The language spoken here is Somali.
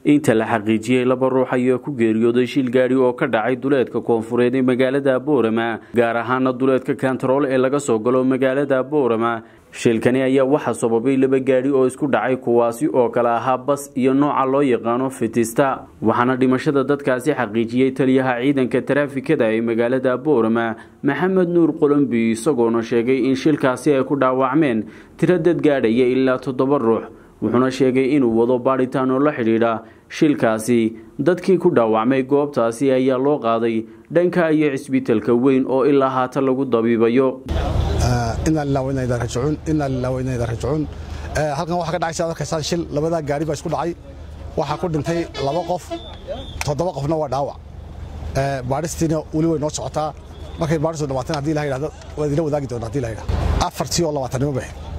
inta la xaqiijiyey laba ruux ayaa ku geeriyooday shil gaadhi oo ka dhacay duleedka koonfureed ee magaalada boorama gaar ahaana duleedka kantarool ee laga soo galo magaalada boorama shilkani ayaa waxaa sababay laba gaadhi oo isku dhacay kuwaasi oo kale ahaa bas iyo nooca loo yaqaano fitista waxaana dhimashada dadkaasi xaqiijiyey taliyaha ciidanka taraafikada ee magaalada boorama maxamed nuur qolombi isagoona sheegay in shilkaasi ay ku dhaawacmeen tiro dad gaadhaya ilaa toddoba ruux wuxuuna sheegay inuu wado baadhitaan oo la xidhiidha shilkaasi dadkii ku dhaawacmay goobtaasi ayaa loo qaaday dhanka iyo cisbitalka weyn oo ilaa haatan lagu dabiibayo inaa lilah wa inaa idaa rajicuun inaa lilah wa inaa idaa rajicuun halkan waxaa ka dhacay sidaad arkaysaan shil labadaa gaari baa isku dhacay waxaa ku dhintay laba qof toddoba qofna waa dhaawac baadhistiina weli way noo socotaa markay baadhistu dhamaateen haddii la yidhahdo waad ila wadaagi doonta haddii la yidhahdo afartii oo labaatanimo baxeen